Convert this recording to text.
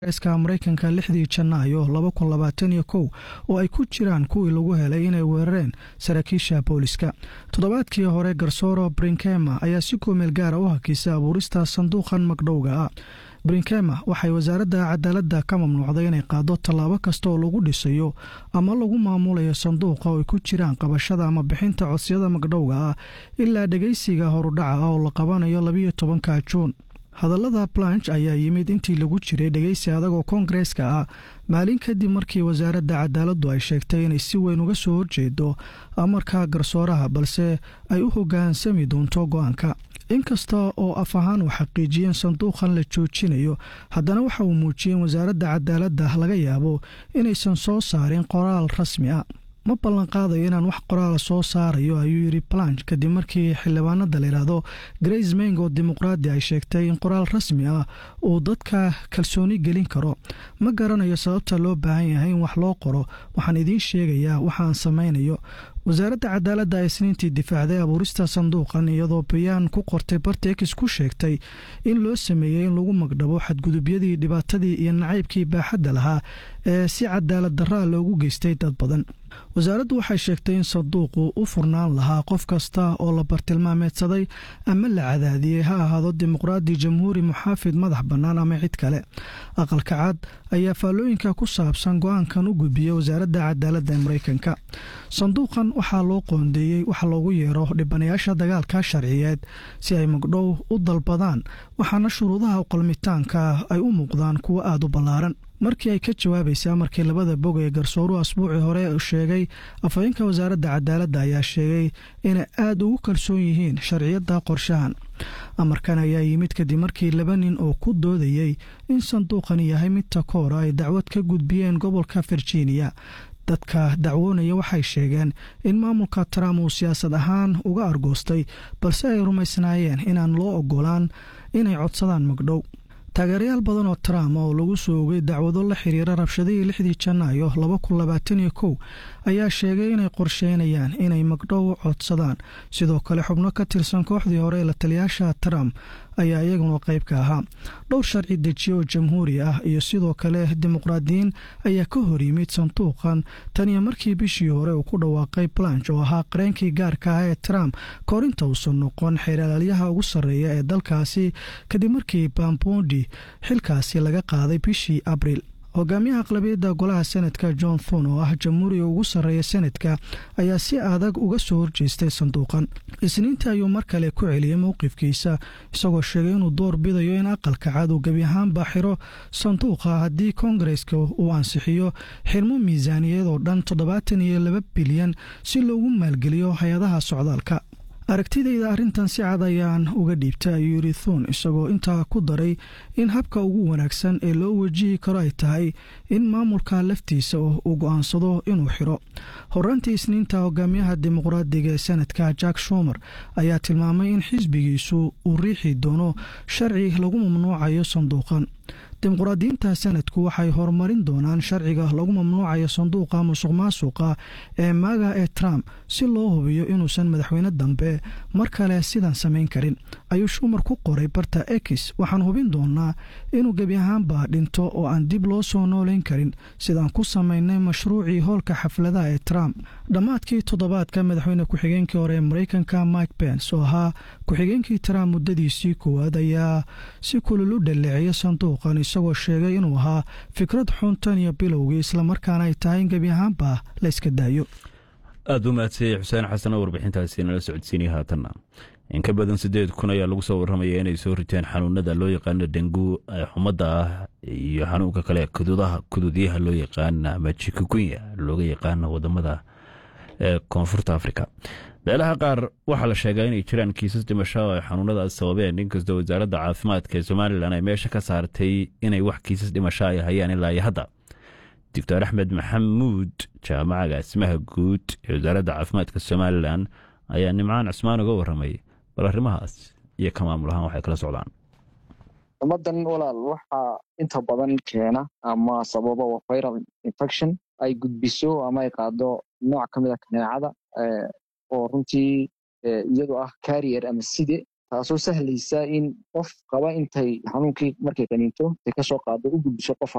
eska maraykanka lixdii janaayo laba kun labaatan iyo kow oo ay ku jiraan kuwii lagu helay inay weerareen saraakiisha booliska toddobaadkii hore garsooro brinkema ayaa si koomeel gaara u hakisay abuurista sanduuqan magdhowga ah brinkema waxay wasaaradda cadaaladda ka mamnuucday inay qaado tallaabo kasta oo lagu dhisayo ama lagu maamulayo sanduuqa oo ay ku jiraan qabashada ama bixinta codsiyada magdhowga ah ilaa dhegeysiga horudhaca ah oo la qabanayo labiyo tobanka juun hadallada blanch ayaa yimid intii lagu jiray dhegeysi adagoo koongareeska ah maalin kadib markii wasaaradda cadaaladdu ay sheegtay inay si weyn uga soo horjeedo amarka garsooraha balse ay u hoggaansami doonto go-aanka inkasta oo af ahaan uu xaqiijiyeen sanduuqan la joojinayo haddana waxa uu muujiyey in wasaaradda cadaaladda laga yaabo inaysan soo saarin qoraal rasmi ah ma ballanqaadayo inaan wax qoraala soo saarayo ayuu yidhi blanch kadib markii xildhibaanada layidhaahdo grace meng oo dimuqraadi ay sheegtay in qoraal rasmi ah uu dadka kalsooni gelin karo ma garanayo sababta loo baahan yahay in wax loo qoro waxaan idiin sheegayaa waxaan samaynayo wasaaradda cadaaladda ee isniintii difaacday abuurista sanduuqan iyadoo bayaan ku qortay bartex ku sheegtay in loo sameeyey in lagu magdhabo xadgudubyadii dhibaatadii iyo nacaybkii baaxadda lahaa ee si cadaalad daraa loogu geystay dad badan wasaaraddu waxay sheegtay in sanduuqu u furnaan lahaa qof kasta oo la bartilmaameedsaday ama la cadaadiyey ha ahaado dimuqraadi jamhuuri muxaafid madax bannaan ama cid kale aqalka cad ayaa faallooyinka ku saabsan go-aankan u gudbiyey wasaaradda cadaaladda ee maraykanka sanduuqan waxaa loo qoondeeyey wax loogu yeero dhibanayaasha dagaalka sharciyeed si ay magdhow u dalbadaan waxaana shuruudaha qalmitaanka ay u muuqdaan kuwo aada u ballaaran markii ay ka jawaabaysay amarkii labada bog ee garsooruhu asbuucii hore sheegay afhayeenka wasaaradda cadaaladda ayaa sheegay inay aada ugu kalsoon yihiin sharciyadda qorshahan amarkan ayaa yimid kadib markii laba nin oo ku doodayey in sanduuqani yahay mid takoora ay dacwad ka gudbiyeen gobolka virginia dadka dacwoonaya waxay sheegeen in maamulka trump uu siyaasad ahaan uga argoostay balse ay rumaysnaayeen inaan loo ogolaan inay codsadaan magdhow taageerayaal badan oo trump oo lagu soo ogay dacwado la xiriira rabshadihii lixdii janaayo laba kun labaatan iyo kow ayaa sheegay inay qorsheynayaan inay magdhow codsadaan sidoo kale xubno ka tirsan kooxdii hore ee la taliyaasha trump ayaa iyaguna qayb ka ahaa dhowr sharci dejiye oo jamhuuri ah iyo sidoo kale dimuqraadiyiin ayaa ka hor yimid sanduuqan tan iyo markii bishii hore uu ku dhawaaqay blanch oo ahaa qareenkii gaarka ah ee trump koorinta uusan noqon xeeralaalyaha ugu sarreeya ee dalkaasi kadib markii bambondi xilkaasi laga qaaday bishii abriil hogaamiyaha aqlabiyadda golaha senadka john thun oo ah jamhuuriga ugu sarreeya senadka ayaa si adag uga soo horjeestay sanduuqan isniintii ayuu mar kale ku celiyey mowqifkiisa isagoo sheegay inuu door bidayo in aqalka cad uu gebi ahaanba xiro sanduuqa haddii koongareska uu ansixiyo xirmo miisaaniyad oo dhan toddobaatan iyo laba bilyan si loogu maalgeliyo hay-adaha socdaalka aragtidayda arrintan si cad ayaan uga dhiibtay ayuu yidhi thuun isagoo intaa ku daray in habka ugu wanaagsan ee loo wajihi karo ay tahay in maamulka laftiisa uu go'aansado inuu xiro horaantii isniinta hogaamiyaha dimuqraadiga ee senadka jack shumer ayaa tilmaamay in xisbigiisu uu riixi doono sharci lagu mamnuucayo sanduuqan dimuqraadiyiinta sanadku waxay horumarin doonaan sharciga lagu mamnuucayo sanduuqa musuq maasuqa ee maaga ee trump si loo hubiyo inuusan madaxweyne dambe mar kale sidan samayn karin ayuu shumar ku qoray barta ex waxaan hubin doonaa inuu gebi ahaanba dhinto oo aan dib loo soo noolayn karin sidaan ku samaynay mashruucii hoolka xafladaha ee trump dhammaadkii toddobaadka madaxweyne ku-xigeenkii hore ee maraykanka mike pence oo ahaa ku-xigeenkii trump muddadiisii koowaad ayaa si kulul u dhaleeceeya sanduuqan isagoo sheegay inuu ahaa fikrad xun tan iyo bilowgii islamarkaana ay tahay in gebi ahaanba la yska daayo aada u mahadsanyay xuseen xasan oo warbixintaasi nala socodsiinaya haatanna in ka badan siddeed kun ayaa lagu soo warramaya inay soo riteen xanuunada loo yaqaano dengu ee xumadda ah iyo xanuunka kale kududaha kududyaha loo yaqaana ama jikugunya looga yaqaano wadamada ee koonfurta afrika meelaha qaar waxaa la sheegaa inay jiraan kiisas dhimasho oo ay xanuunadaas sababeen inkastoo wasaaradda caafimaadka ee somalilan ay meesha ka saartay inay wax kiisas dhimasho ay hayaan ilaa iyo hadda doctor axmed maxamuud jaamacaga asmaha guud ee wasaaradda caafimaadka somalilan ayaa nimcaan cusmaan uga warramay bal arrimahaas iyo ka maamul ahaan waxay kala socdaan ummadan walaal waxaa inta badan keena ama sababa waa viral infection ay gudbiso ama ay qaado nooc ka mid a kaneecada oo runtii iyadu ah carrier ama side taasoo sahlaysa in qof qaba intay xanuunkii markay qaniinto intay kasoo qaado u gudbiso qof